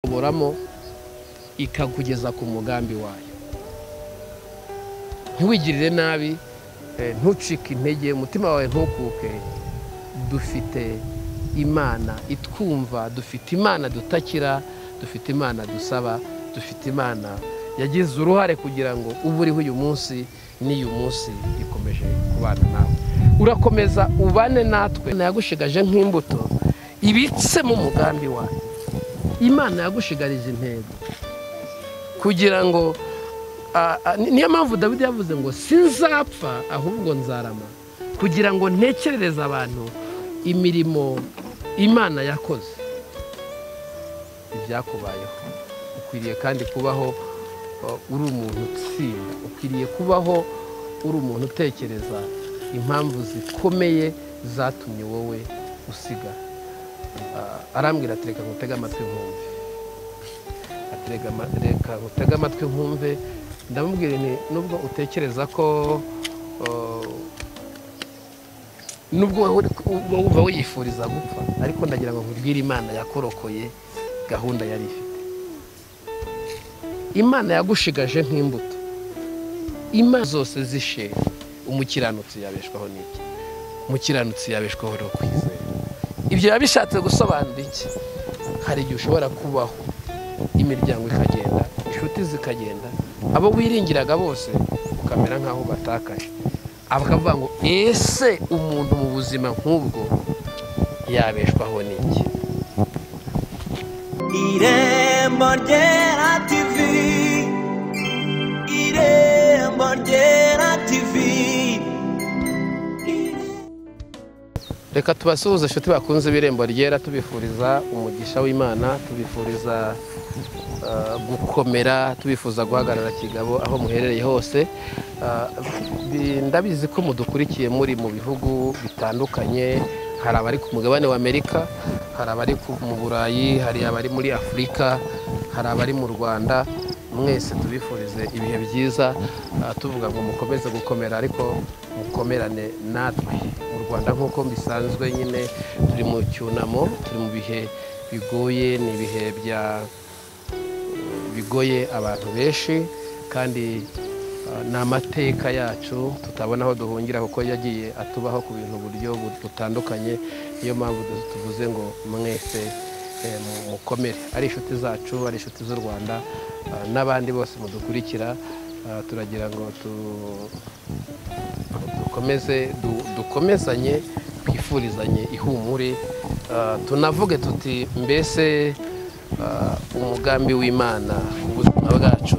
uboramo ikakugeza ku mugambi wayo ntiwigirire nabi eh, ntucike intege umutima wawe ntukuke dufite imana itwumva dufite imana dutakira dufite imana dusaba dufite imana yagize uruhare kugira ngo ubu uriho uyu munsi n'uyu munsi ikomeje kubana nawe urakomeza ubane natwe nayagushigaje nk'imbuto ibitsemo umugambi wayo imana yagushigarije intego kugira ngo ah, ah, ni- niyo mpamvu dawidi yavuze ngo sinzapfa ahubwo nzarama kugira ngo ntekerereze abantu imirimo imana yakoze ibyakubayeho ukwiriye kandi kubaho uh, uri umuntu utsinda ukwiriye kubaho uri umuntu utekereza impamvu zikomeye zatumye wowe usigara Ah, arambwira ati reka nkutege amatwi nkumve ati "Rega ama- reka nkutege amatwi nkumve ndamubwira nti nubwo utekereza ko uh, nubwo wowe uri- uba wumva wiyifuriza gupfa ariko ndagira ngo nkubwire imana yakorokoye gahunda yari ifite imana yagushigaje nk'imbuto imana zose zishe umukiranutsi yabeshwaho n'iki umukiranutsi yabeshwaho no kwizera ibyo biba bishatse gusobanura iki hari igihe ushobora kubaho imiryango ikagenda inshuti zikagenda abo wiringiraga bose ukamera nk'aho batakaje bakavuga ngo ese umuntu mu buzima nk'ubwo yabeshwaho n'iki irembo ryera tivi irembo ryera tivi reka tubasuhuze inshuti bakunze ibirembo ryera tubifuriza umugisha w'imana tubifuriza eh, gukomera tubifuza guhagarara kigabo aho muherereye hose Eh, bi- ndabizi ko mudukurikiye muri mu bihugu bitandukanye hari abari ku mugabane w'amerika hari abari ku- mu burayi hari abari muri afurika hari abari mu rwanda mwese tubifurize ibihe byiza eh, tuvuga ngo mukomeze gukomera ariko mukomerane natwe mu rwanda nk'uko bisanzwe nyine turi mu cyunamo turi mu bihe bigoye ni ibihe bya bigoye abantu benshi kandi uh, ni amateka yacu tutabona aho duhungira kuko yagiye atubaho ku bintu buryo bu- butandukanye niyo mpamvu du- tuvuze ngo mwese eh, mu- mukomere ari inshuti zacu ari inshuti z'u rwanda uh, n'abandi bose mudukurikira uh, turagira ngo tu- dukomeze du- dukomezanye twifurizanye ihumure ah, tunavuge tuti mbese ah, umugambi w'imana ku buzima bwacu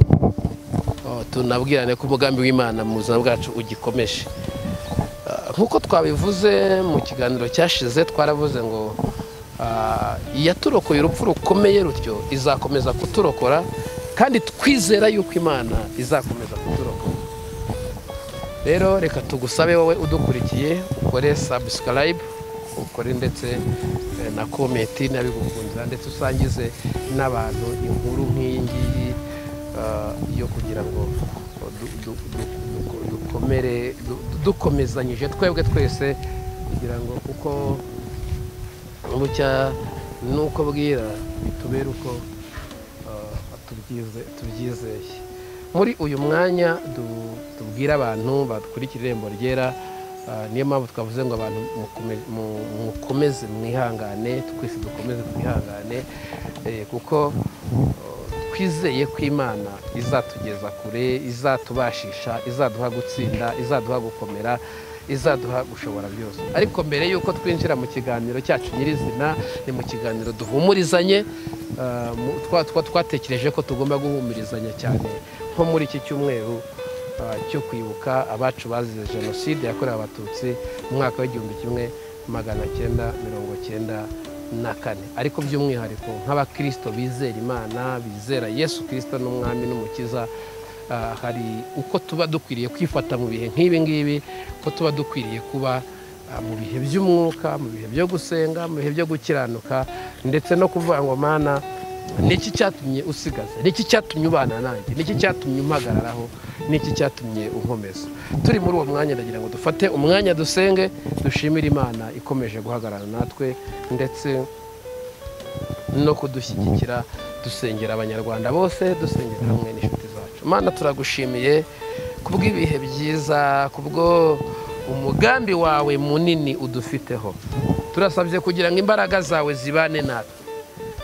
oh, tunabwirane ko umugambi w'imana mu buzima bwacu ugikomeje Ah, nk'uko twabivuze mu kiganiro cyashize twaravuze ngo ah, iyaturokoye urupfu rukomeye rutyo izakomeza kuturokora kandi twizera yuko imana izakomeza kuturokora rero reka tugusabe wowe udukurikiye ukore sabusikarayibu ukore ndetse eh, na komenti n'abigukundira ndetse usangize n'abantu inkuru nk'iyi ngiyi ah, yo kugira ngo du- du- du- du- dukomere du- dukomezanyije twebwe twese kugira ngo uko bucya n'uko bwira bitubere uko ah, tubyize- tubyizeye muri uyu mwanya du- tubwire abantu badukurikira irembo ryera ah, niyo mpamvu twavuze ngo abantu mukome- mu- mukomeze mwihangane twese dukomeze twihangane eh, kuko oh, twizeye ko imana izatugeza kure izatubashisha izaduha gutsinda izaduha gukomera izaduha gushobora byose ariko mbere y'uko twinjira mu kiganiro cyacu nyirizina ni mu kiganiro duhumurizanye ah, mu- twa- twa- twatekereje ko tugomba guhumurizanya cyane nko muri iki cyumweru ah, cyo kwibuka abacu bazize jenoside yakorewe abatutsi mu mwaka w'igihumbi kimwe magana cyenda mirongo cyenda na kane ariko by'umwihariko nk'abakirisito bizera imana bizera yesu kirisito n'umwami n'umukiza ah, hari uko tuba dukwiriye kwifata mu bihe nk'ibi ngibi ko tuba dukwiriye kuba Ah, mu bihe by'umwuka mu bihe byo gusenga mu bihe byo gukiranuka ndetse no kuvuga ngo mana niki cyatumye usigaza niki cyatumye ubana nanjye niki cyatumye umpagararaho niki cyatumye unkomeza turi muri uwo mwanya ndagira ngo dufate umwanya dusenge dushimire imana ikomeje guhagarara natwe ndetse no kudushyigikira dusengera abanyarwanda bose dusengera hamwe n'inshuti zacu mana turagushimiye kubw'ibihe byiza kubwo umugambi wawe munini udufiteho turasabye kugira ngo imbaraga zawe zibane natwe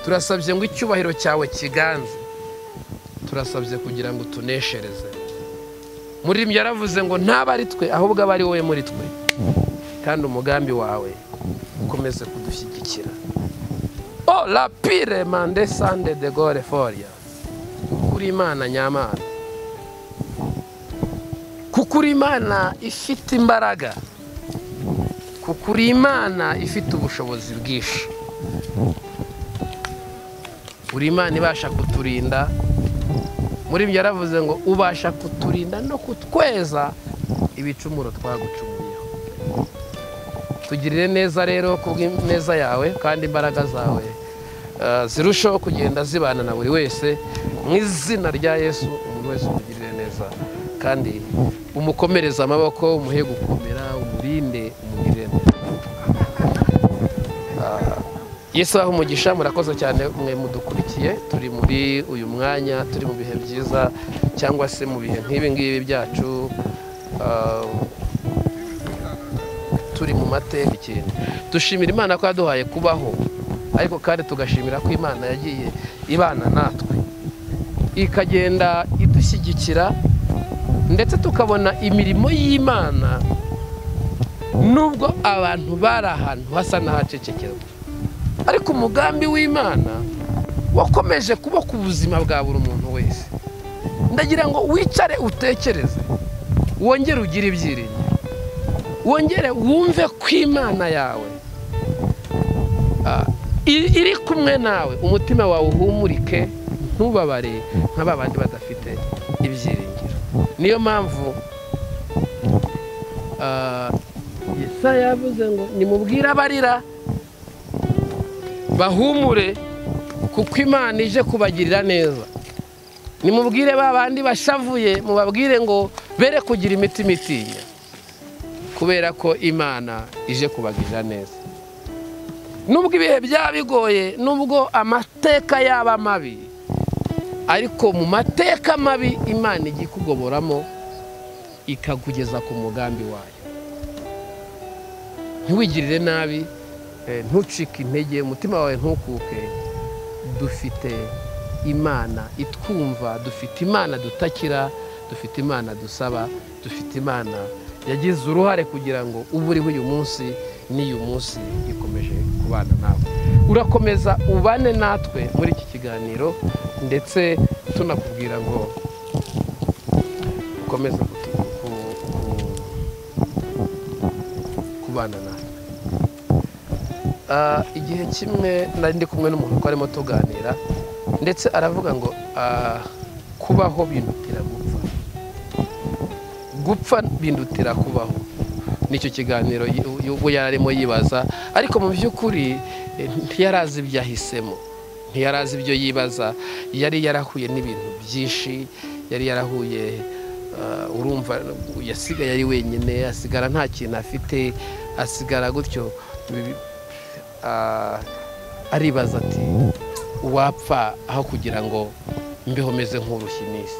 turasabye ngo icyubahiro cyawe kiganze turasabye kugira ngo tuneshereze muririmbyi yaravuze ngo ntabe ari twe ahubwo aba ari wowe muri twe kandi umugambi wawe ukomeze kudushyigikira o rapire mande sande de gore foria kuri imana nyamana kuko uri imana ifite imbaraga kuko uri imana ifite ubushobozi bwinshi uri imana ibasha kuturinda muri ibyo yaravuze ngo ubasha kuturinda no kutweza ibicumuro twagucumuyeho tugirire neza rero kubw'ineza yawe kandi imbaraga zawe eh, zirushaho kugenda zibana na buri wese mu izina rya yesu umuntu wese umugirire neza kandi umukomereze amaboko umuhe gukomera umurinde umugirire neza yesu aho umugisha murakoze cyane mwe mudukurikiye turi muri uyu mwanya turi mu bihe byiza cyangwa se mu bihe nk'ibi ngibi byacu ah, turi mu mateka ikintu dushimira imana ko yaduhaye kubaho ariko kandi tugashimira ko imana yagiye ibana natwe ikagenda idushyigikira ndetse tukabona imirimo y'imana nubwo abantu bari ahantu hasa n'ahacecekerwa ariko umugambi w'imana wakomeje kuba ku buzima bwa buri muntu wese ndagira ngo wicare utekereze wongere ugire ibyiringiro wongere wumve ko imana yawe ah, i- iri kumwe nawe umutima wawe uhumurike ntubabare nka ba bandi badafite ibyiringiro niyo mpamvu ah, yesaya yavuze ngo nimubwire abarira bahumure kuko imana ije kubagirira neza nimubwire ba bandi bashavuye mubabwire ngo bere kugira imitima itinya kubera ko imana ije kubagirira neza nubwo ibihe byaba bigoye nubwo amateka yaba mabi ariko mu mateka mabi imana igiye ikugoboramo ikakugeza ku mugambi wayo ntiwigirire nabi eh, ntucike intege umutima wawe ntukuke dufite imana itwumva dufite imana dutakira dufite imana dusaba dufite imana yagize uruhare kugira ngo ubu uriho uyu munsi n'uyu munsi ikomeje kubana nawe urakomeza ubane natwe muri iki kiganiro ndetse tunakubwira ngo ukomeze kutu- ku- ku- kubana natwe Ah, igihe kimwe nari ndi kumwe n'umuntu twarimo tuganira ndetse aravuga ngo ah, kubaho bindutira gupfa gupfa bindutira kubaho nicyo kiganiro y- ubwo yari arimo yibaza ariko mu by'ukuri eh, ntiyari azi ibyo ahisemo ntiyari azi ibyo yibaza yari yarahuye n'ibintu byinshi yari yarahuye ah, urumva yasigaye ari wenyine asigara nta kintu afite asigara gutyo Bi- ah, aribaza ati uwapfa aho kugira ngo mbeho meze nk'uruhinisi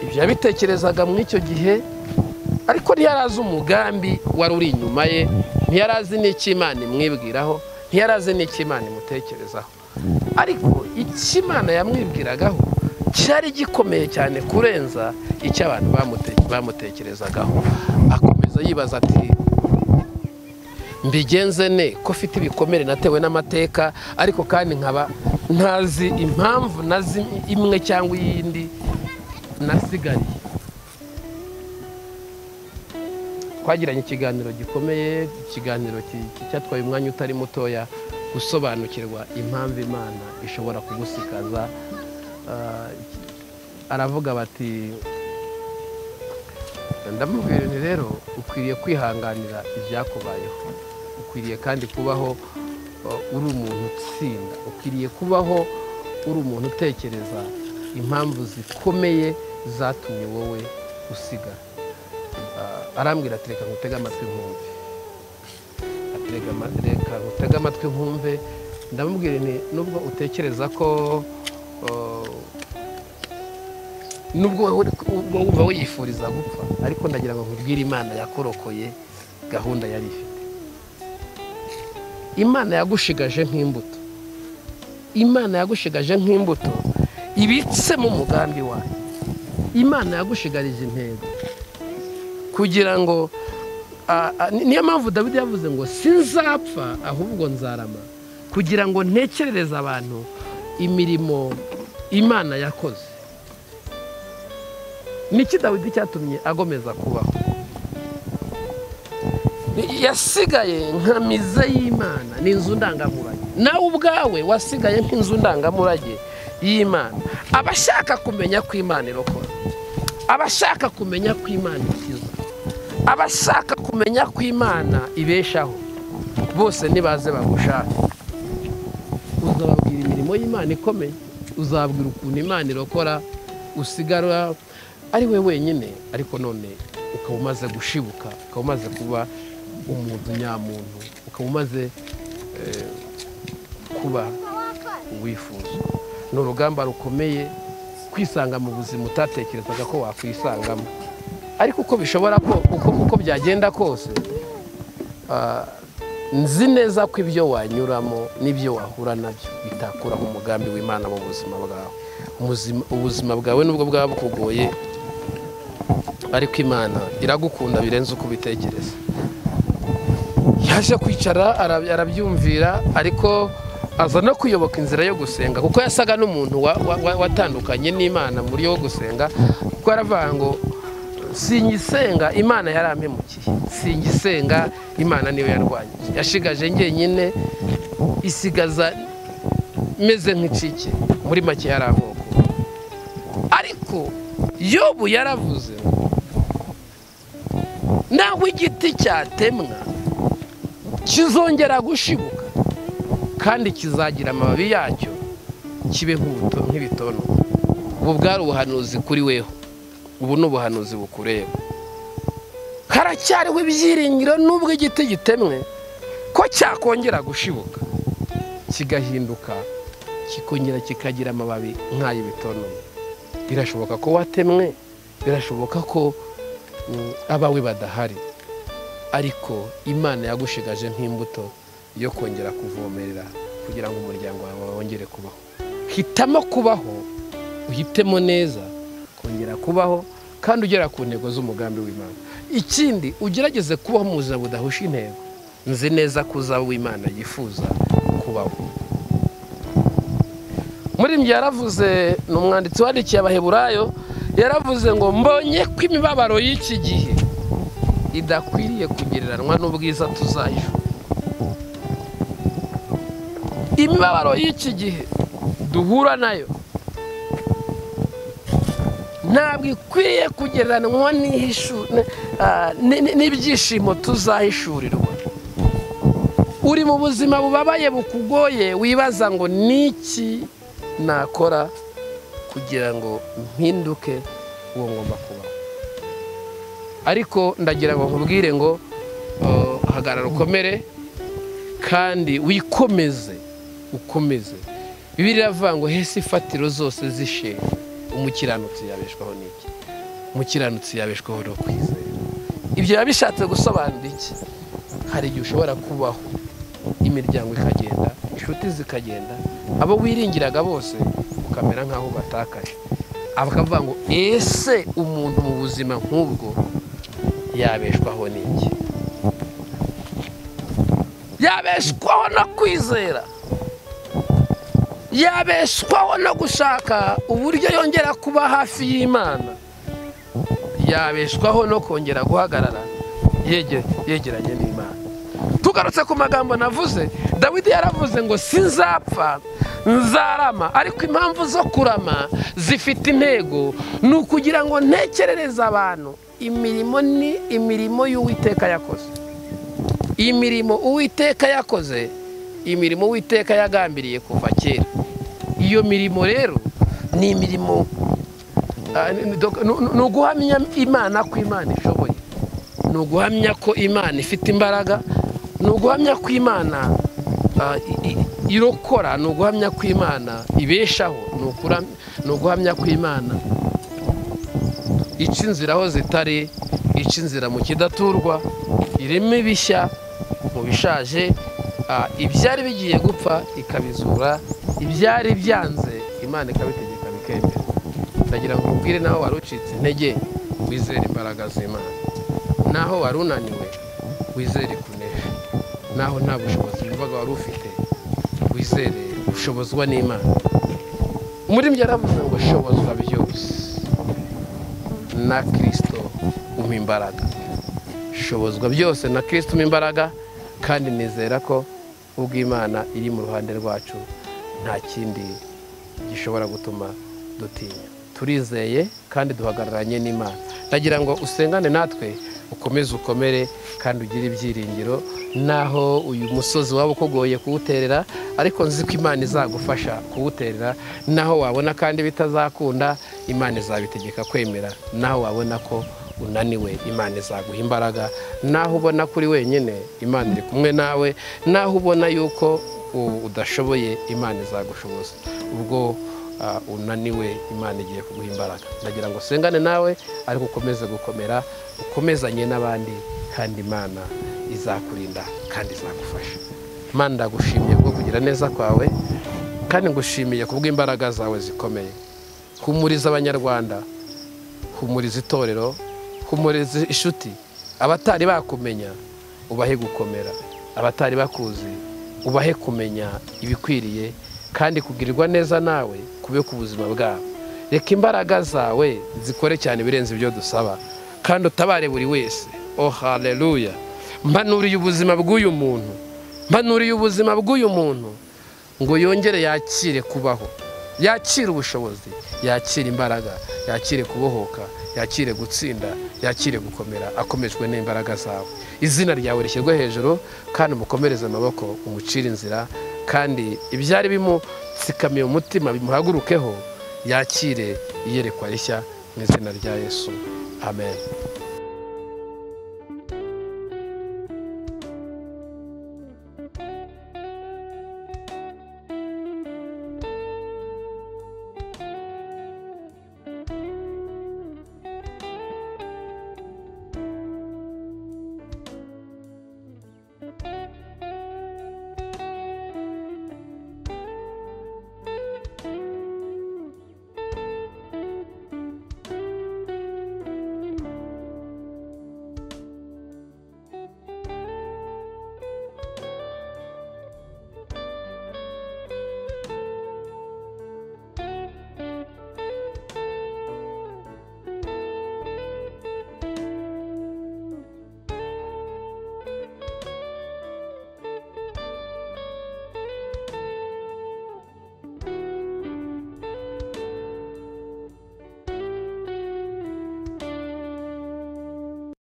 ibyo yabitekerezaga muri icyo gihe ariko ntiyari azi umugambi wari uri inyuma ye ntiyari azi n'icyo imana imwibwiraho ntiyari azi n'icyo imana imutekerezaho ariko icyo imana yamwibwiragaho cyari gikomeye cyane kurenza icyo abantu bamute- bamutekerezagaho akomeza yibaza ati mbigenze ne ko mfite ibikomere natewe n'amateka ariko kandi nkaba ntazi impamvu nazi imwe cyangwa iyindi nasigariye twagiranye ikiganiro gikomeye ikiganiro ki- ki- cyatwaye umwanya utari mutoya gusobanukirwa impamvu imana ishobora kugusikaza Ah, aravuga bati ndamubwira nti rero ukwiriye kwihanganira ibyakubayeho ukwiriye kandi kubaho uh, uri umuntu utsinda ukwiriye kubaho uri umuntu utekereza impamvu zikomeye zatumye wowe usigara Ah, arambwira ati reka ngutege amatwi nkumve Ati, "Rega ama- reka ngutege amatwi nkumve ndamubwira nti nubwo utekereza ko uh, nubwo wowe ubwo wumva wiyifuriza gupfa ariko ndagira ngo nkubwire imana yakorokoye gahunda yari ifite imana yagushigaje nk'imbuto imana yagushigaje nk'imbuto ibitsemo umugambi wayo imana yagushigarije intego kugira ngo ah, ah, ni- niyo mpamvu dawidi yavuze ngo sinzapfa ahubwo nzarama kugira ngo ntekerereze abantu imirimo imana yakoze niki dawidi cyatumye agomeza kubaho yasigaye nka mize y'imana ni inzu ndangamurage nawe ubwawe wasigaye nk'inzu ndangamurage y'imana abashaka kumenya ko imana irokora abashaka kumenya ko imana ikiza abashaka kumenya ko imana ibeshaho bose nibaze bagushake uzababwira imirimo y'imana ikomeye uzabwira ukuntu imana irokora usigara ari we wenyine ariko none ukaba umaze gushibuka ukaba umaze kuba umuntu nyamuntu ukaba umaze eh, kuba uwifuza ni urugamba rukomeye kwisanga mu buzima utatekerezaga ko wakwisangamo ariko uko bishobora ko uko, uko byagenda kose ah, nzi neza ko ibyo wanyuramo n'ibyo wahura nabyo bitakuraho umugambi w'imana mu buzima bwawe Umuzima- ubuzima bwawe nubwo bwaba bukugoye ariko imana iragukunda birenze uko ubitekereza yaje kwicara ara- arabyumvira ariko aza no kuyoboka inzira yo gusenga kuko yasaga n'umuntu wa- wa- wa- watandukanye n'imana muri yo gusenga kuko yaravuga ngo singisenga imana yarampemukiye singisenga imana niyo yarwanyije yashigaje njyenyine isigaza meze nk'icike muri make yaramoko ariko yobu yaravuze ngo, nawe igiti cyatemwa kizongera gushibuka kandi kizagira amababi yacyo kibe nk'ubuto- nk'ibitono ubu bwari ubuhanuzi kuri weho ubu ni ubuhanuzi bukureba karacyariho ibyiringiro n'ubwo igiti gitemwe ko cyakongera gushibuka kigahinduka kikongera kikagira amababi nk'ay'ibitono birashoboka ko watemwe birashoboka ko mm, abawe badahari ariko imana yagushigaje nk'imbuto yo kongera kuvomerera kugira ngo umuryango wawe wongere kubaho hitamo kubaho uhitemo neza kongera kubaho kandi ugera ku ntego z'umugambi w'imana ikindi ugerageze kubaho mu buzima budahusha intego nzi neza ko uzaba uw'imana yifuza kubaho murimbyi yaravuze ni umwanditsi wandikiye abaheburayo yaravuze ngo mbonye ko imibabaro y'iki gihe idakwiriye kugereranwa n'ubwiza tuzayo imibabaro y'iki gihe duhura nayo ntabwo ikwiriye kugereranwa n'ihishu- n- ah, n- n- n'ibyishimo tuzahishurirwa uri mu buzima bubabaye bukugoye wibaza ngo niki nakora kugira ngo mpinduke uwo ngomba kubaho ariko ndagira ngo nkubwire ngo uh, hagarara ukomere kandi wikomeze ukomeze bibiri iravuga ngo hese ifatiro zose zishe umukiranutsi yabeshwaho n'iki umukiranutsi yabeshwaho no kwizera ibyo biba bishatse gusobanura iki hari igihe ushobora kubaho imiryango ikagenda inshuti zikagenda abo wiringiraga bose ukamera nk'aho batakaje bakavuga ngo ese umuntu mu buzima nk'ubwo yabeshwaho n'iki yabeshwaho no kwizera yabeshwaho no gushaka uburyo yongera kuba hafi y'imana yabeshwaho no kongera guhagarara yege- yegeranye n'imana tugarutse ku magambo navuze dawidi yaravuze ngo sinzapfa nzarama ariko impamvu zo kurama zifite intego ni ukugira ngo ntekerereze abantu imirimo ni imirimo y'uwiteka yakoze imirimo uwiteka yakoze imirimo uwiteka yagambiriye kuva kera iyo mirimo rero ni imirimo ah, ni- ni dok- ni- ni uguhamya imana ko imana ishoboye ni uguhamya ko imana ifite imbaraga ni uguhamya ko imana ah, i- i- irokora ni uguhamya kw'imana ibeshaho ni ukura- ni uguhamya kw'imana ica inzira aho zitari ica inzira mu kidaturwa irema ibishya mu bishaje ah, ibyari bigiye gupfa ikabizura ibyari byanze imana ikabitegeka bikemera ndagira ngo ubwire naho wari ucitse intege wizere imbaraga z'imana naho wari unaniwe wizere kunesha naho nta bushobozi wumvaga wari ufite wizere ushobozwa n'imana muri byo yaravuze ngo shobozwa byose na kirisito umpa imbaraga shobozwa byose na kirisito umpa imbaraga kandi nizera ko ubw'imana iri mu ruhande rwacu nta kindi gishobora gutuma dutinya turizeye kandi duhagararanye n'imana ndagira ngo usengane natwe ukomeze ukomere kandi ugire ibyiringiro naho uyu musozi waba ukugoye kuwuterera ariko nzi ko imana izagufasha kuwuterera naho wabona kandi bitazakunda imana izabitegeka kwemera naho wabona ko unaniwe imana izaguha imbaraga naho ubona ko uri wenyine imana iri kumwe nawe naho ubona yuko u- udashoboye imana izagushoboza ubwo ah, unaniwe imana igiye kuguha imbaraga ndagira ngo usengane nawe ariko ukomeze gukomera ukomezanye n'abandi kandi imana izakurinda kandi izagufasha imana ndagushimiye kubwo kugira neza kwawe kandi ngushimiye kubw'imbaraga zawe zikomeye humuriza abanyarwanda humuriza itorero humuriza inshuti abatari bakumenya ubahe gukomera abatari bakuzi ubahe kumenya ibikwiriye kandi kugirirwa neza nawe kube ku buzima bwabo reka imbaraga zawe zikore cyane ibirenze ibyo dusaba kandi utabare buri wese oh haleluya mpanuriye ubuzima bw'uyu muntu mpanuriye ubuzima bw'uyu muntu ngo yongere yakire kubaho yakire ubushobozi yakire imbaraga yakire kubohoka yakire gutsinda yakire gukomera akomejwe n'imbaraga zawe izina ryawe rishyirwe hejuru kandi umukomereze amaboko umucire inzira kandi ibyari bimutsikamiye umutima bimuhagurukeho yakire iyerekwa rishya mu izina rya yesu amen